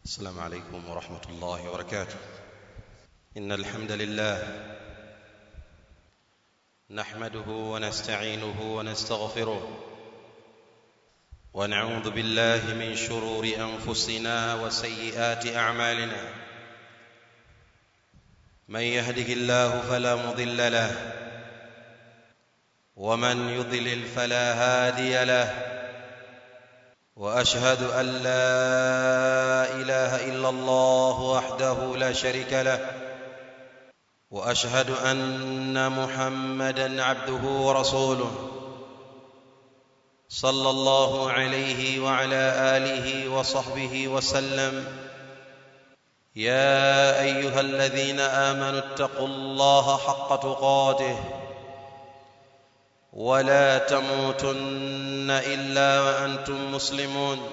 السلام عليكم ورحمة الله وبركاته إن الحمد لله نحمده ونستعينه ونستغفره ونعوذ بالله من شرور أنفسنا وسيئات أعمالنا من يهده الله فلا مضل له ومن يضلل فلا هادي له واشهد ان لا اله الا الله وحده لا شريك له واشهد ان محمدا عبده ورسوله صلى الله عليه وعلى اله وصحبه وسلم يا ايها الذين امنوا اتقوا الله حق تقاته ولا تموتن الا وانتم مسلمون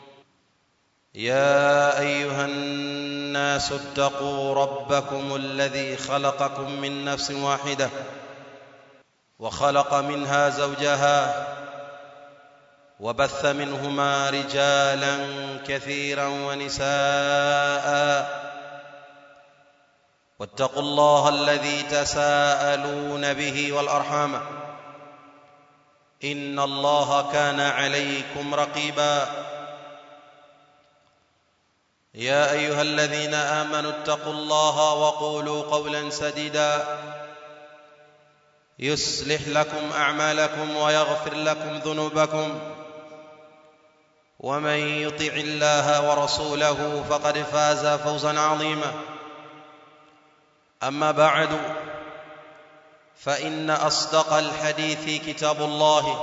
يا ايها الناس اتقوا ربكم الذي خلقكم من نفس واحده وخلق منها زوجها وبث منهما رجالا كثيرا ونساء واتقوا الله الذي تساءلون به والارحام ان الله كان عليكم رقيبا يا ايها الذين امنوا اتقوا الله وقولوا قولا سديدا يصلح لكم اعمالكم ويغفر لكم ذنوبكم ومن يطع الله ورسوله فقد فاز فوزا عظيما اما بعد فان اصدق الحديث كتاب الله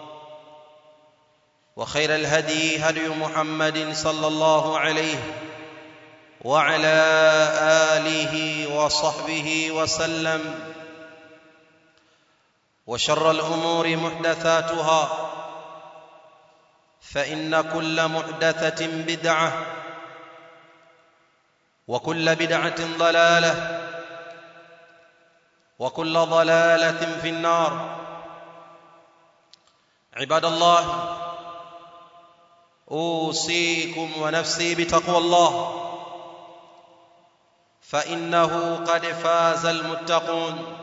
وخير الهدي هدي محمد صلى الله عليه وعلى اله وصحبه وسلم وشر الامور محدثاتها فان كل محدثه بدعه وكل بدعه ضلاله وكل ضلاله في النار عباد الله اوصيكم ونفسي بتقوى الله فانه قد فاز المتقون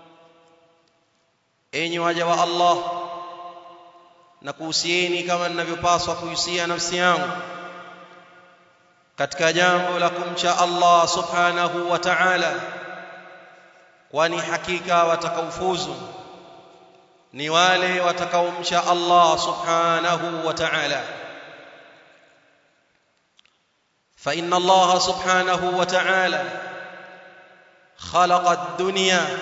enyi waja wa Allah na kuhusieni kama ninavyopaswa kuhusia nafsi yangu katika jambo la kumcha Allah subhanahu wa ta'ala kwani hakika watakaofuzu ni wale watakaomcha Allah subhanahu wa ta'ala فإن الله سبحانه وتعالى خلق الدنيا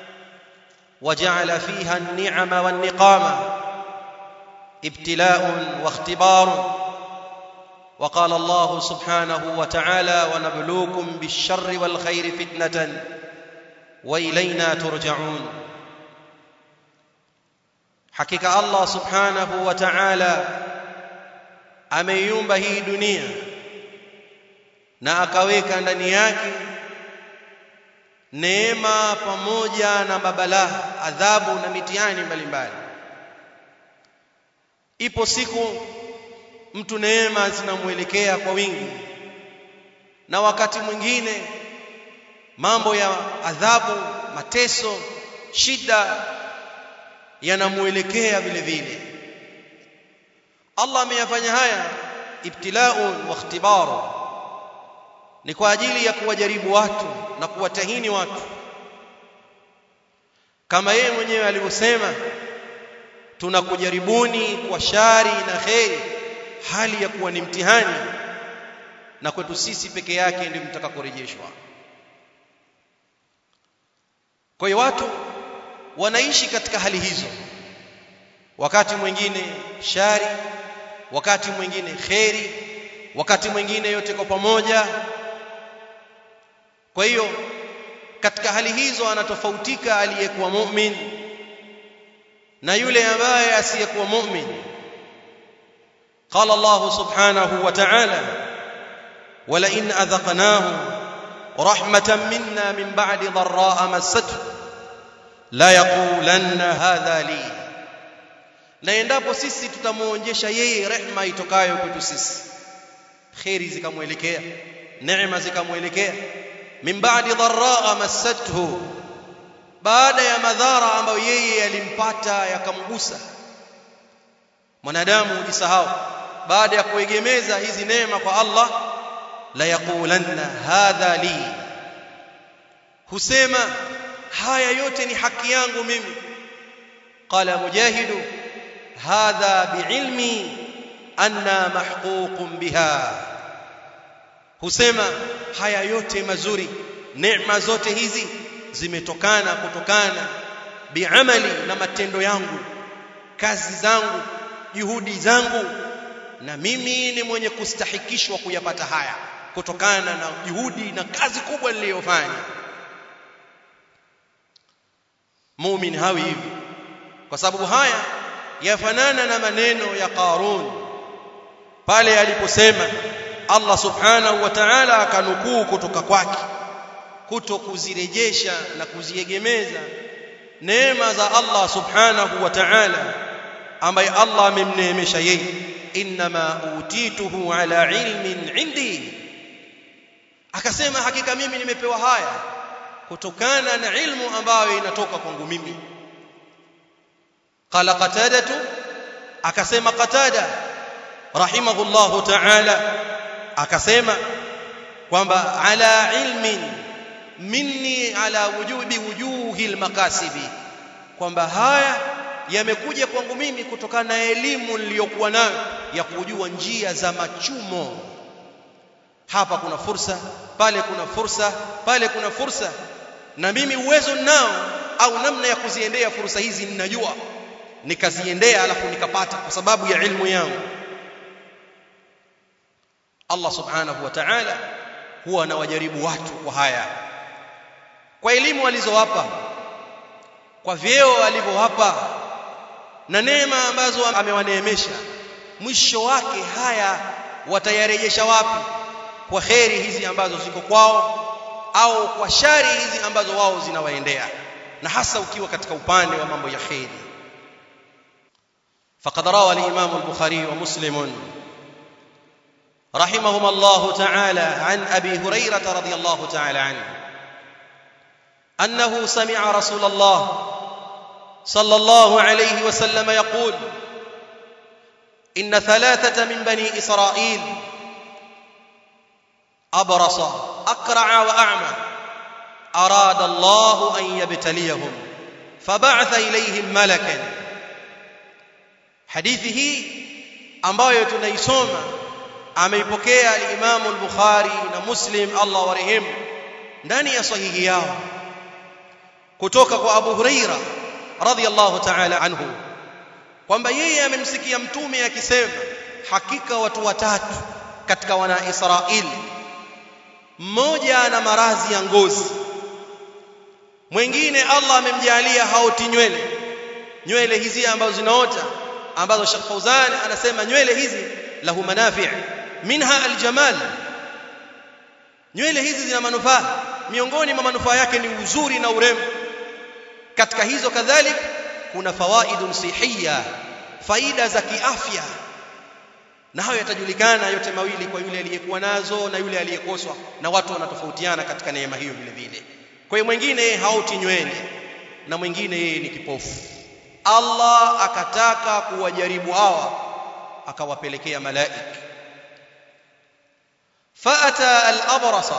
وجعل فيها النعم والنقامة ابتلاء واختبار وقال الله سبحانه وتعالى ونبلوكم بالشر والخير فتنة وإلينا ترجعون حقيقة الله سبحانه وتعالى ameiumba hii dunia na akaweka ndani yake neema pamoja na mabalaa adhabu na mitihani mbalimbali ipo siku mtu neema zinamwelekea kwa wingi na wakati mwingine mambo ya adhabu mateso shida yanamuelekea vile vile Allah ameyafanya haya ibtilaun wa ikhtibaru ni kwa ajili ya kuwajaribu watu na kuwatahini watu kama yeye mwenyewe alivyosema tunakujaribuni kwa shari na kheri hali ya kuwa ni mtihani na kwetu sisi peke yake ndio mtakakorejeshwa kwa hiyo watu wanaishi katika hali hizo wakati mwingine shari wakati mwingine kheri wakati mwingine yote kwa pamoja kwa hiyo katika hali hizo anatofautika aliyekuwa mu'min na yule ambaye asiyekuwa mu'min قال الله سبحانه وتعالى ولئن أذقناه رحمة منا من بعد ضراء مسته لا يقولن هذا لي na endapo sisi tutamuonjesha yeye rehma itokayo kwetu sisi khairi zikamwelekea neema zikamwelekea min ba'di dharraa massathu baada ya madhara ambayo yeye yalimpata yakamgusa mwanadamu hujisahau baada ya kuegemeza hizi neema kwa Allah la yaqulanna hadha li husema haya yote ni haki yangu mimi qala mujahidu hadha biilmi anna mahququn biha husema haya yote mazuri neema zote hizi zimetokana kutokana biamali na matendo yangu kazi zangu juhudi zangu na mimi ni mwenye kustahikishwa kuyapata haya kutokana na juhudi na kazi kubwa niliyofanya muumini hawi hivi kwa sababu haya yafanana na maneno ya Qarun pale aliposema Allah subhanahu wa ta'ala akanukuu kutoka kwake kuto kuzirejesha na kuziegemeza neema za Allah subhanahu wa ta'ala ambaye Allah amemneemesha yeye inma utituhu ala ilmin indi akasema hakika mimi nimepewa haya kutokana na ilmu ambayo inatoka kwangu mimi qala qatadatu akasema qatada rahimahullahu ta'ala akasema kwamba ala ilmin minni ala wujubi wujuhi almakasibi kwamba haya yamekuja kwangu mimi kutokana na elimu niliyokuwa nayo ya kujua njia za machumo hapa kuna fursa pale kuna fursa pale kuna fursa na mimi uwezo nao au namna ya kuziendea fursa hizi ninajua nikaziendea alafu nikapata kwa sababu ya ilmu yangu Allah subhanahu wa ta'ala huwa anawajaribu watu kwa haya kwa elimu alizowapa kwa vyeo alivyowapa na neema ambazo amewaneemesha mwisho wake haya watayarejesha wapi kwa kheri hizi ambazo ziko kwao au kwa shari hizi ambazo wao zinawaendea na hasa ukiwa katika upande wa mambo ya kheri فقد روى الإمام البخاري ومسلم رحمهما الله تعالى عن أبي هريرة رضي الله تعالى عنه أنه سمع رسول الله صلى الله عليه وسلم يقول إن ثلاثة من بني إسرائيل أبرص أقرع وأعمى أراد الله أن يبتليهم فبعث إليهم ملكا hadithi hii ambayo tunaisoma ameipokea al-Imam al-Bukhari na Muslim Allah warehemu ndani ya sahihi yao kutoka kwa Abu Huraira radhiyallahu ta'ala anhu kwamba yeye amemsikia mtume akisema hakika watu watatu katika wana Israeli mmoja ana maradhi ya ngozi mwingine Allah amemjalia haoti nywele nywele hizi ambazo zinaota ambazo Sheikh Fauzan anasema nywele hizi lahu manafi' minha aljamal nywele hizi zina manufaa miongoni mwa manufaa yake ni uzuri na urembo katika hizo kadhalik kuna fawaidun sihiyya faida za kiafya na hayo yatajulikana yote mawili kwa yule aliyekuwa nazo na yule aliyekoswa na watu wanatofautiana katika neema hiyo vile vile kwa hiyo mwingine hauti nywele na mwingine yeye ni kipofu Allah akataka kuwajaribu hawa akawapelekea malaika فأتى الأبرص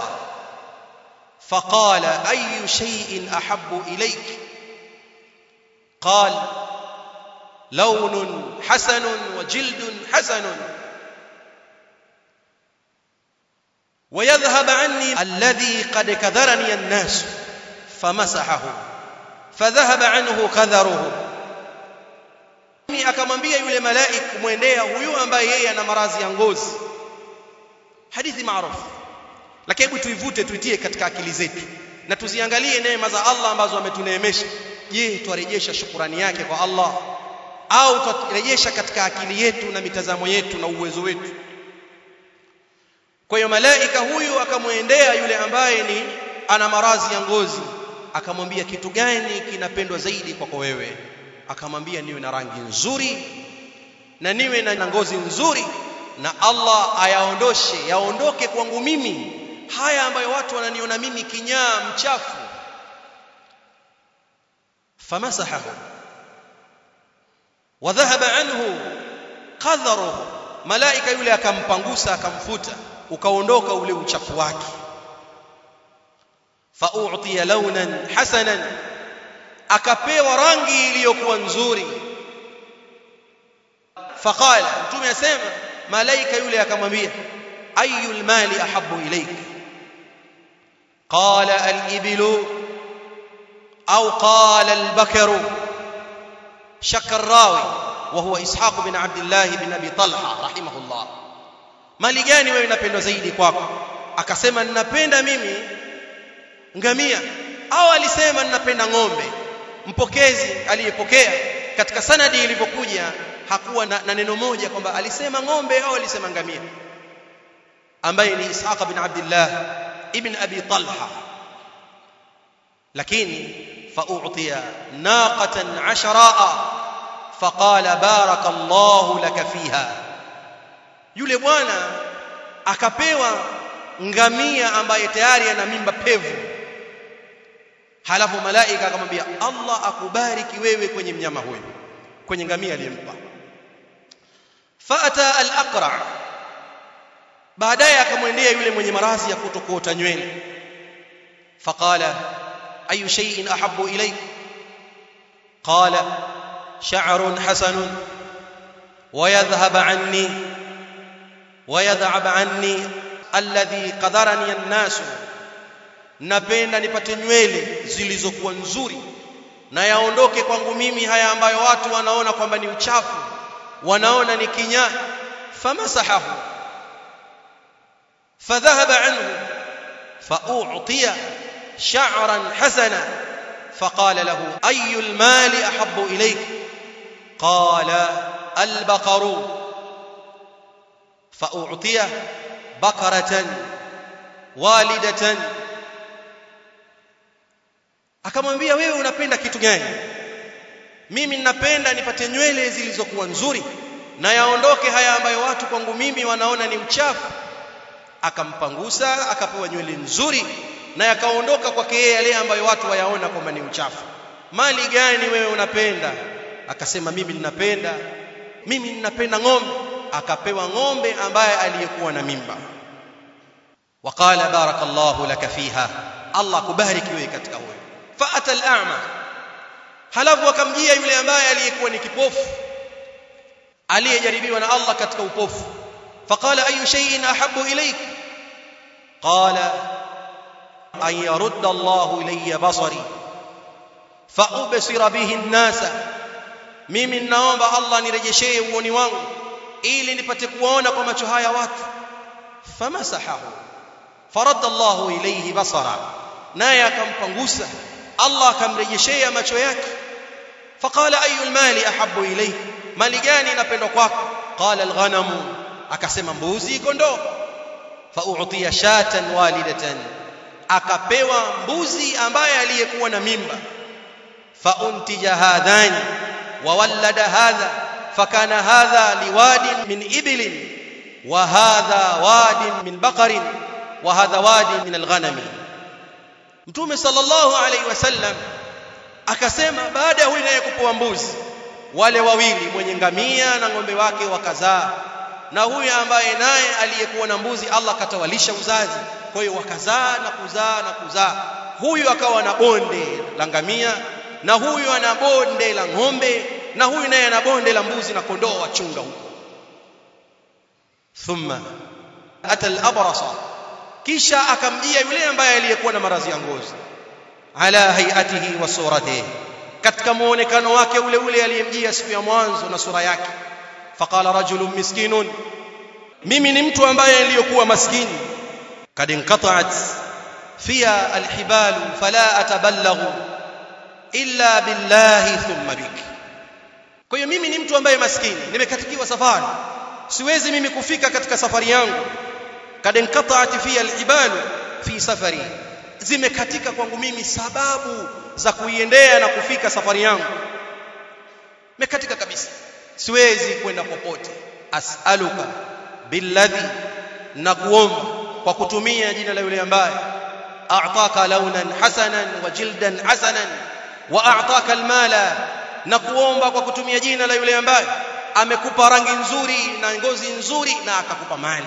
فقال أي شيء أحب إليك قال لون حسن وجلد حسن ويذهب عني الذي قد كذرني الناس فمسحه فذهب عنه كذره akamwambia yule malaika kumwendea huyu ambaye yeye ana maradhi ya ngozi hadithi maarufu lakini hebu tuivute tuitie katika akili zetu na tuziangalie neema za Allah ambazo ametuneemesha je twarejesha shukurani yake kwa Allah au twarejesha katika akili yetu na mitazamo yetu na uwezo wetu kwa hiyo malaika huyu akamwendea yule ambaye ni ana maradhi ya ngozi akamwambia kitu gani kinapendwa zaidi kwako wewe akamwambia niwe na rangi nzuri na niwe na ngozi nzuri na Allah ayaondoshe yaondoke kwangu mimi haya ambayo watu wananiona mimi kinyaa mchafu famasahahu wadhahaba anhu qadharuhu malaika yule akampangusa akamfuta ukaondoka ule uchafu wake fa'utiya launan hasanan akapewa rangi iliyokuwa nzuri faqala mtume asema malaika yule akamwambia ayul mali ahabbu ilayk qala al-iblu au qala al-bakaru shakka ar-rawi wa huwa ishaq bin abdullah bin abi talha rahimahullah mali gani wewe unapendwa zaidi kwako akasema ninapenda mimi ngamia au alisema ninapenda ng'ombe mpokezi aliyepokea katika sanadi ilivyokuja hakuwa na, na neno moja kwamba alisema ng'ombe au alisema ngamia ambaye ni Ishaq bin Abdullah ibn Abi Talha lakini fa'utiya naqatan ashraa faqala barakallahu laka fiha yule bwana akapewa ngamia ambaye tayari ana mimba pevu halafu malaika akamwambia Allah akubariki wewe kwenye mnyama huyo kwenye ngamia aliyempa faata al-aqra baadaye akamwendea yule mwenye maradhi ya kutokuota nywele faqala ayu shay'in ahabbu ilayk qala sha'run hasanun ويذهب عني ويذهب عني alladhi qadarani an-nas napenda nipate nywele zilizokuwa nzuri na yaondoke kwangu mimi haya ambayo watu wanaona kwamba ni uchafu wanaona ni kinyaa famasahahu fadhahaba anhu fa'utiya sha'ran hasana فقال له أي المال أحب إليك قال البقر فأعطيه بقرة والدة akamwambia wewe unapenda kitu gani mimi ninapenda nipate nywele zilizokuwa nzuri na yaondoke haya ambayo watu kwangu mimi wanaona ni uchafu akampangusa akapewa nywele nzuri na yakaondoka kwake yeye yale ambayo watu wayaona kwamba ni uchafu mali gani wewe unapenda akasema mimi ninapenda mimi ninapenda ng'ombe akapewa ng'ombe ambaye aliyekuwa na mimba waqala barakallahu laka fiha Allah kubariki wewe katika huyo faata al-a'ma halafu akamjia yule ambaye aliyekuwa ni kipofu aliyejaribiwa na Allah katika upofu faqala ayu shay'in ahabbu ilayk qala an yarudda Allahu ilayya basari fa ubsira bihi an-nasa mimi ninaomba Allah nirejeshee uoni wangu ili nipate kuona kwa macho haya watu famasahahu faradda Allahu ilayhi basara naye akampangusa Allah akamrejeshea macho yake faqala ayu almali ahabbu ilayhi mali gani inapendwa kwako qala alghanamu akasema mbuzi kondoo fa'utiya shatan walidatan akapewa mbuzi ambaye aliyekuwa na mimba fauntija hadhani wawallada hadha fakana hadha liwadin min ibilin wa hadha wadin min baqarin wa hadha wadin min alghanami mtume sallallahu alaihi wasallam akasema baada ya huyu naye kupewa mbuzi wale wawili mwenye ngamia na ng'ombe wake wakazaa na huyu ambaye naye aliyekuwa na mbuzi Allah katawalisha uzazi kwa hiyo wakazaa na kuzaa na kuzaa huyu akawa na bonde la ngamia na huyu ana bonde la ng'ombe na huyu naye ana bonde la mbuzi na kondoo wachunga huko thumma ata al-abrasa kisha akamjia yule ambaye aliyekuwa na maradhi ya ngozi ala hayatihi wa suratihi katika muonekano wake ule ule aliyemjia siku ya mwanzo na sura yake faqala rajulun miskinun mimi ni mtu ambaye niliyokuwa maskini kad inqata'at fiya alhibal fala atabalaghu illa billahi thumma bik kwa hiyo mimi ni mtu ambaye maskini nimekatikiwa safari siwezi mimi kufika katika safari yangu kad inqata'at fiya alhibal fi safari zimekatika kwangu mimi sababu za kuiendea na kufika safari yangu mekatika kabisa siwezi kwenda popote as'aluka billadhi na kuomba kwa kutumia jina la yule ambaye a'taka launan hasanan wa jildan hasanan wa a'taka almala na kuomba kwa kutumia jina la yule ambaye amekupa rangi nzuri na ngozi nzuri na akakupa mali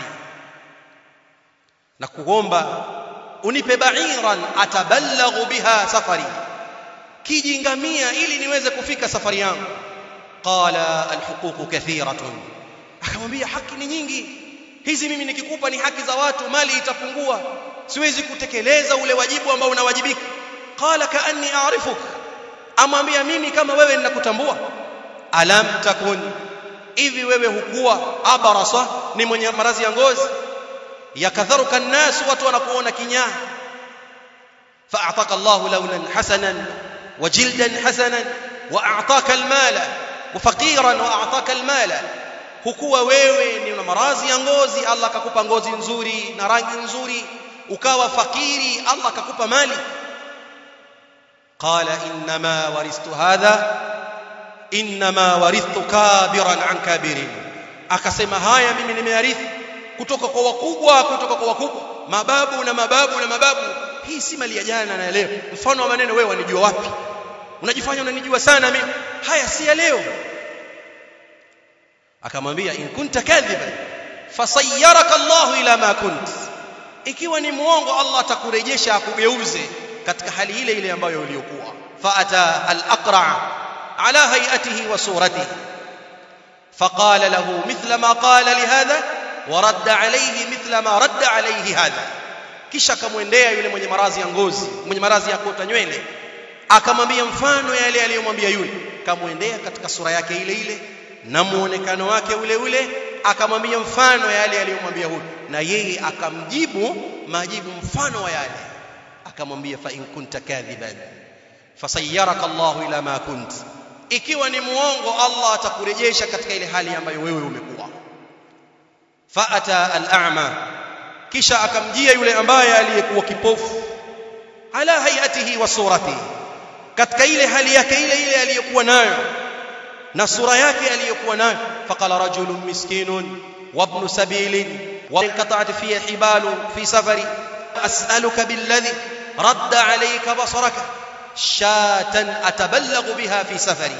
na kuomba unipe ba'iran atabalaghu biha safari kijingamia ili niweze kufika safari yangu qala alhuquq kathiratun akamwambia haki ni nyingi hizi mimi nikikupa ni haki za watu mali itapungua siwezi kutekeleza ule wajibu ambao unawajibika qala kaanni a'rifuk amwambia mimi kama wewe ninakutambua alam takun hivi wewe hukuwa abarasa ni mwenye marazi ya ngozi yakadharuka nnas watu wanakuona kinyaa fa'ataka Allah launan hasanan wa jildan hasanan wa a'taka almala wa faqiran wa a'taka almala hukuwa wewe ni una marazi ya ngozi Allah akakupa ngozi nzuri na rangi nzuri ukawa fakiri Allah akakupa mali qala inma waristu hadha inma warithu kabiran an kabirin akasema haya mimi nimearithi kutoka kwa wakubwa kutoka kwa wakubwa mababu na mababu na mababu hii si mali ya jana na leo mfano wa maneno wewe wanijua wapi unajifanya unanijua sana mimi haya si ya leo akamwambia in kunta kadhiban fasayyaraka Allah ila ma kunt ikiwa ni muongo Allah atakurejesha akugeuze katika hali ile ile ambayo uliyokuwa faata al-aqra ala hayatihi wa suratihi فقال له مثل ما قال لهذا ورد عليه مثل ما رد عليه هذا kisha akamwendea yule mwenye marazi ya ngozi mwenye marazi ya kuota nywele akamwambia mfano yale aliyomwambia yule kamwendea katika sura yake ile ile na muonekano wake ule ule akamwambia mfano yale aliyomwambia huyu na yeye akamjibu majibu mfano wa yale akamwambia fa in kunta kadhiban fasayyaraka Allahu ila ma kunt ikiwa ni muongo Allah atakurejesha katika ile hali ambayo wewe umekuwa faata al-a'ma kisha akamjia yule ambaye aliyekuwa kipofu ala hayatihi wa suratihi katika ile hali yake ile ile aliyokuwa nayo na sura yake aliyokuwa nayo faqala rajulun miskinun wa ibn sabilin wa inqata'at fi hibalu fi safari as'aluka billadhi radda alayka basaraka shatan atabalaghu biha fi safari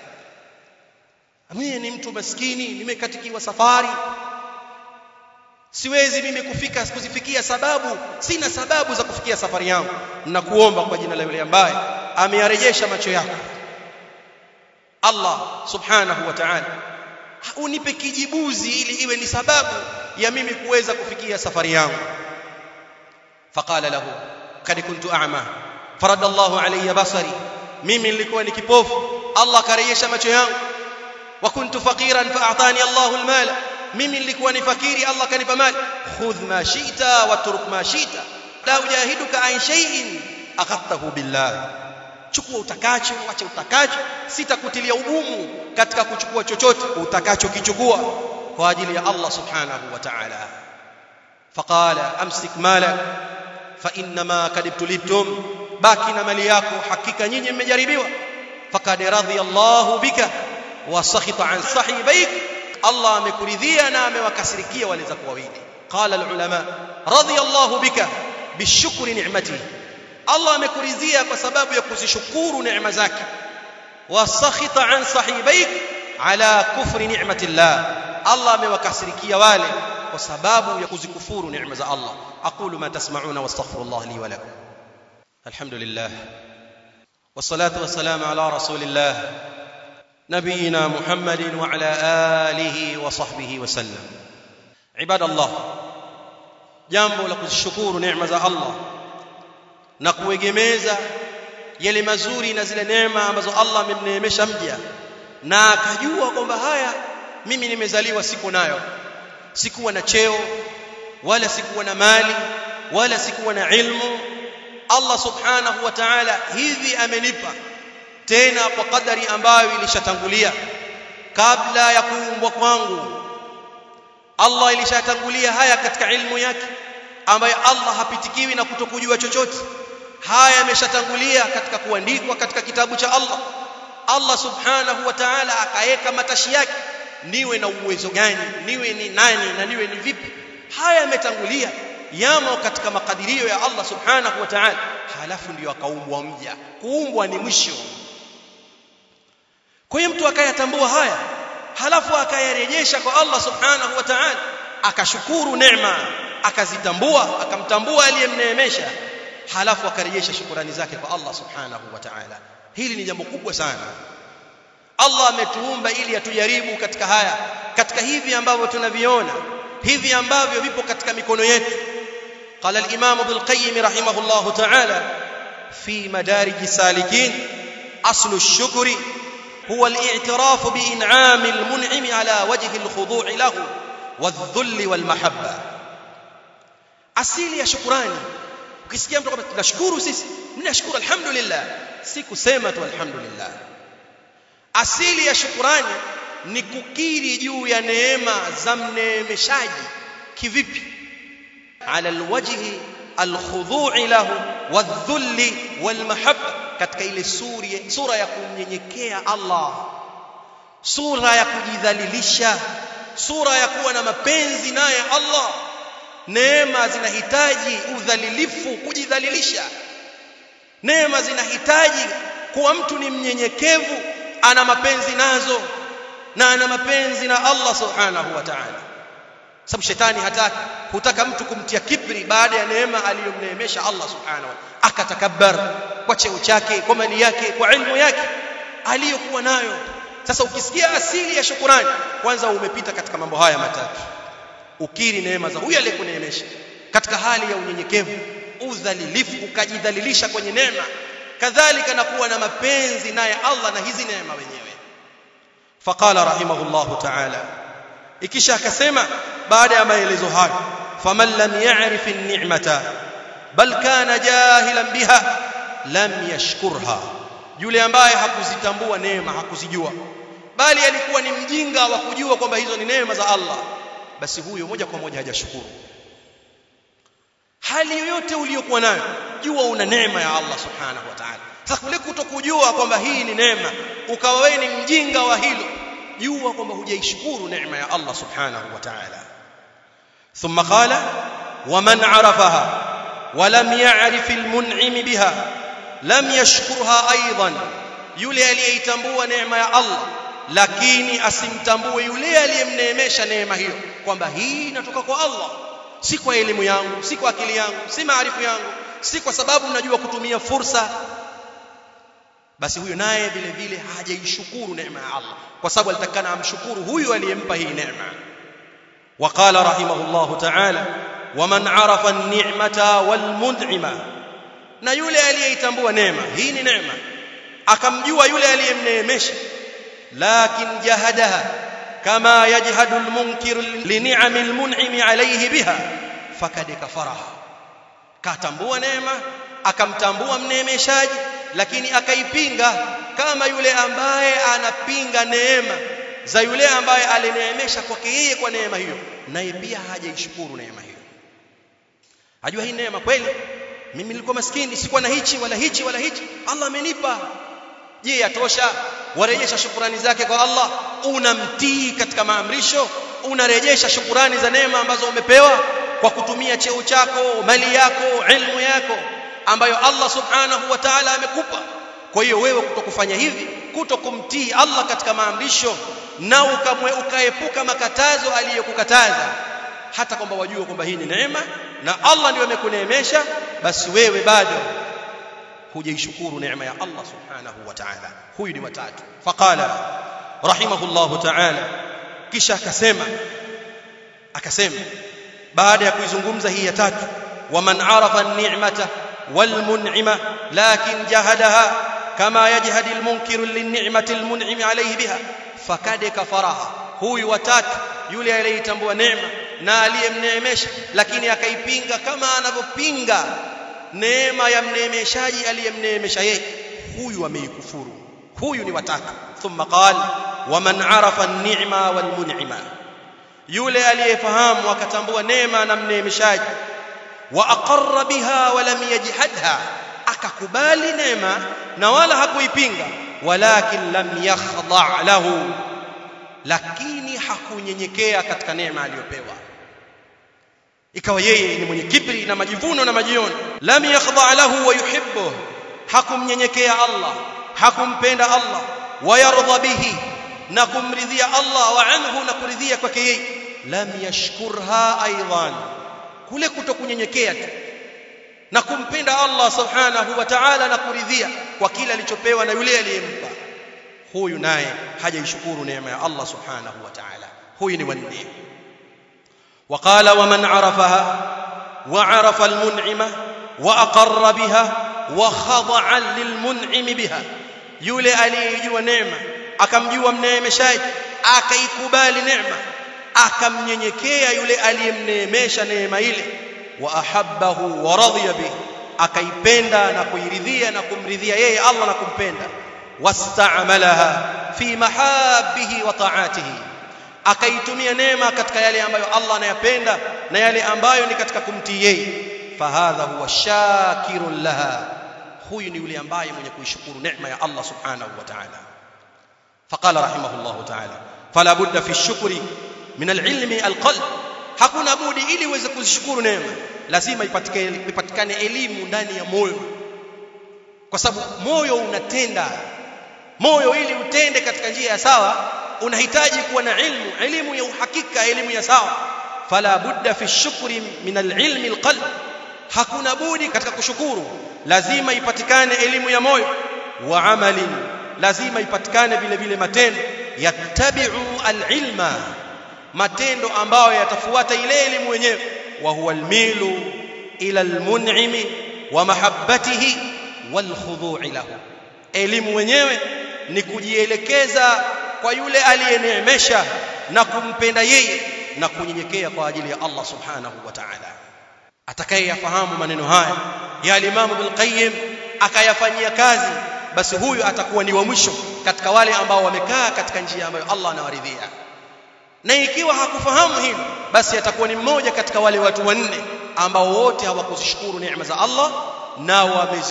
mimi ni mtu maskini nimekatikiwa safari siwezi mimi kufika kuzifikia sababu sina sababu za kufikia safari yangu nakuomba kwa jina la yule ambaye ameyarejesha macho yako Allah subhanahu wa ta'ala unipe kijibuzi ili iwe ni sababu ya mimi kuweza kufikia safari yangu faqala lahu kad kuntu a'ma farada Allahu alayya basari mimi nilikuwa ni kipofu Allah akarejesha macho yangu wa kuntu faqiran fa'atani Allahu almala mimi nilikuwa ni fakiri Allah kanipa mali khudh ma shi'ta wa turuk ma shi'ta la ujahiduka an shay'in akhadtahu billah chukua utakacho acha utakacho sitakutilia ugumu katika kuchukua chochote utakacho kichukua kwa ajili ya Allah subhanahu wa ta'ala faqala amsik malak fa inma kadibtulibtum baki na mali yako hakika nyinyi mmejaribiwa faqad radiyallahu bika wa sakhita an sahibaik Allah amekuridhia na amewakasirikia wale zako wawili qala alulama radiyallahu bika bishukri ni'matihi Allah amekuridhia kwa sababu ya kuzishukuru neema zake wasakhita an sahibaik ala kufri ni'matillah Allah amewakasirikia wale kwa sababu ya kuzikufuru neema za Allah aqulu ma tasma'una wastaghfirullah li wa lakum alhamdulillah wassalatu wassalamu ala rasulillah نبينا محمد وعلى آله وصحبه وسلم عباد الله jambo la kuzishukuru neema za Allah na kuegemeza yale mazuri na zile neema ambazo Allah amemneemesha mja na akajua kwamba haya mimi nimezaliwa siku nayo sikuwa na cheo wala sikuwa na mali wala sikuwa na ilmu Allah subhanahu wa ta'ala hivi amenipa tena kwa kadari ambayo ilishatangulia kabla ya kuumbwa kwangu Allah ilishatangulia haya katika ilmu yake ambayo Allah hapitikiwi na kutokujua chochote haya yameshatangulia katika kuandikwa katika kitabu cha Allah Allah subhanahu wa ta'ala akaweka matashi yake niwe na uwezo gani niwe ni nani na niwe ni vipi haya yametangulia yamo katika makadirio ya Allah subhanahu wa ta'ala halafu ndiyo akaumbwa mja kuumbwa ni mwisho kwa hiyo mtu akayatambua haya halafu akayarejesha kwa Allah subhanahu wa ta'ala akashukuru neema akazitambua akamtambua aliyemneemesha halafu akarejesha shukurani zake kwa Allah subhanahu wa ta'ala hili ni jambo kubwa sana Allah ametuumba ili atujaribu katika haya katika hivi ambavyo tunaviona hivi ambavyo vipo katika mikono yetu قال الإمام ابن القيم رحمه الله تعالى في مدارج السالكين أصل الشكر هو الاعتراف بإنعام المنعم على وجه الخضوع له والذل والمحبة asili ya shukrani ukisikia mtu kwamba tunashukuru sisi mnashukuru alhamdulillah si kusema tu alhamdulillah asili ya shukrani ni kukiri juu ya neema za mneemeshaji kivipi ala alwajhi alkhudhu'i lahu wadhulli walmahabba katika ile suri sura ya kumnyenyekea Allah sura ya kujidhalilisha sura ya kuwa na mapenzi naye Allah neema zinahitaji udhalilifu kujidhalilisha neema zinahitaji kuwa mtu ni mnyenyekevu ana mapenzi nazo na ana mapenzi na Allah subhanahu wa ta'ala sababu shetani hataki hutaka mtu kumtia kibri baada ya neema aliyomneemesha Allah subhanahu wa akatakabbar kwa cheo chake kwa mali yake kwa ilmu yake aliyokuwa nayo sasa ukisikia asili ya shukurani kwanza umepita katika mambo haya matatu ukiri neema za huyu aliyekuneemesha katika hali ya unyenyekevu udhalilifu ukajidhalilisha kwenye neema kadhalika na kuwa na mapenzi naye Allah na hizi neema wenyewe faqala rahimahullahu ta'ala ikisha akasema baada ya maelezo hayo faman lam ya'rif an-ni'mata bal kana jahilan biha lam yashkurha yule ambaye hakuzitambua neema hakuzijua bali alikuwa ni mjinga wa kujua kwamba hizo ni neema za Allah basi huyo moja kwa moja hajashukuru hali yoyote uliyokuwa nayo jua una neema ya Allah subhanahu wa ta'ala sasa kule kutokujua kwamba hii ni neema ukawa wewe ni mjinga wa hilo jua kwamba hujaishukuru neema ya Allah subhanahu wa ta'ala thumma qala waman arafaha ولم يعرف المنعم بها لم يشكرها ايضا yule aliyeitambua neema ya Allah lakini asimtambue yule aliyemneemesha neema hiyo kwamba hii inatoka kwa Allah si kwa elimu yangu si kwa akili yangu si maarifu yangu si kwa sababu najua kutumia fursa basi huyo naye vile vile hajaishukuru neema ya Allah kwa sababu alitakana amshukuru huyu aliyempa hii neema وقال رحمه الله تعالى ومن عرف النعمه والمنعمه na yule aliyeitambua neema hii ni neema akamjua yule aliyemneemesha lakin jahadaha kama yajhadu almunkir lini'am almun'im alayhi biha fakad kafaraha katambua neema akamtambua mneemeshaji lakini akaipinga kama yule ambaye anapinga neema za yule ambaye alineemesha kwake yeye kwa neema hiyo naye pia hajaishukuru neema hiyo ajua hii neema kweli mimi nilikuwa maskini sikuwa na hichi wala hichi wala hichi Allah amenipa je yatosha warejesha shukurani zake kwa Allah unamtii katika maamrisho unarejesha shukurani za neema ambazo umepewa kwa kutumia cheo chako mali yako ilmu yako ambayo Allah subhanahu wa ta'ala amekupa kwa hiyo wewe kutokufanya hivi kutokumtii Allah katika maamrisho na ukamwe ukaepuka makatazo aliyokukataza hata kwamba wajue kwamba hii ni neema na Allah ndiye amekuneemesha basi wewe bado hujaishukuru neema ya Allah subhanahu wa ta'ala huyu ni watatu faqala rahimahullahu ta'ala kisha akasema akasema baada ya kuizungumza hii ya tatu waman arafa an-ni'mata والمنعمة لكن جهدها كما يجهد المنكر للنعمة المنعم عليه بها فكاد كفرها huyu watatu yule aliyetambua neema na aliyemneemesha lakini akaipinga kama anavyopinga neema ya mneemeshaji aliyemneemesha yeye huyu ameikufuru huyu ni watatu thumma qala waman arafa an-ni'ma wal mun'ima yule aliyefahamu akatambua neema na mneemeshaji wa aqarra biha wa lam yajhadha akakubali neema na wala hakuipinga walakin lam yakhdha lahu lakini hakunyenyekea katika neema aliyopewa ikawa yeye ni mwenye kibri na majivuno na majioni lam yakhdha lahu wa yuhibbu hakumnyenyekea Allah hakumpenda Allah wayardha bihi na kumridhia Allah wa anhu na kuridhia kwake yeye lam yashkurha aidan kule kutokunyenyekea tu na kumpenda Allah subhanahu wa ta'ala na kuridhia kwa kile alichopewa na yule aliyempa huyu naye hajaishukuru neema ya Allah subhanahu wa ta'ala huyu ni wanne وقال ومن عرفها وعرف المنعمه واقر بها وخضع للمنعم بها yule aliyejua neema akamjua mneemeshaji akaikubali neema akamnyenyekea yule aliyemneemesha neema ile wa ahabbahu wa radhiya bihi akaipenda na kuiridhia na kumridhia yeye Allah na kumpenda wastaamalaha fi mahabbihi wa ta'atihi akaitumia neema katika yale ambayo Allah anayapenda na yale ambayo ni katika kumtii yeye fahadha huwa shakirun laha huyu ni yule ambaye mwenye kuishukuru neema ya Allah subhanahu wa ta'ala faqala rahimahullah ta'ala fala budda fi shukri min alilmi alqalb hakuna budi ili uweze kuzishukuru neema lazima ipatikane ipatikane elimu ndani ya moyo kwa sababu moyo unatenda moyo ili utende katika njia ya sawa unahitaji kuwa na ilmu elimu ya uhakika elimu ya sawa fala budda fi shukri min alilmi alqalb hakuna budi katika kushukuru lazima ipatikane elimu ya moyo wa amalin lazima ipatikane vile vile matendo yattabi'u alilma matendo ambayo yatafuata ile elimu yenyewe wa huwa almilu ila almun'imi wa mahabbatihi wal khudu'i lahu elimu wenyewe ni kujielekeza kwa yule aliyeneemesha na kumpenda yeye na kunyenyekea kwa ajili ya Allah subhanahu wa ta'ala atakayeyafahamu maneno haya ya Imam Ibn Qayyim akayafanyia kazi basi huyu atakuwa ni wa mwisho katika wale ambao wamekaa katika njia ambayo Allah anawaridhia na ikiwa hakufahamu hilo basi atakuwa ni mmoja katika wale watu wanne ambao wote hawakuzishukuru neema za Allah na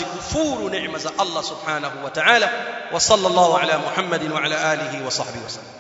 wamezikufuru neema za Allah subhanahu wa ta'ala wa sallallahu ala Muhammadin wa ala alihi wa sahbihi wasallam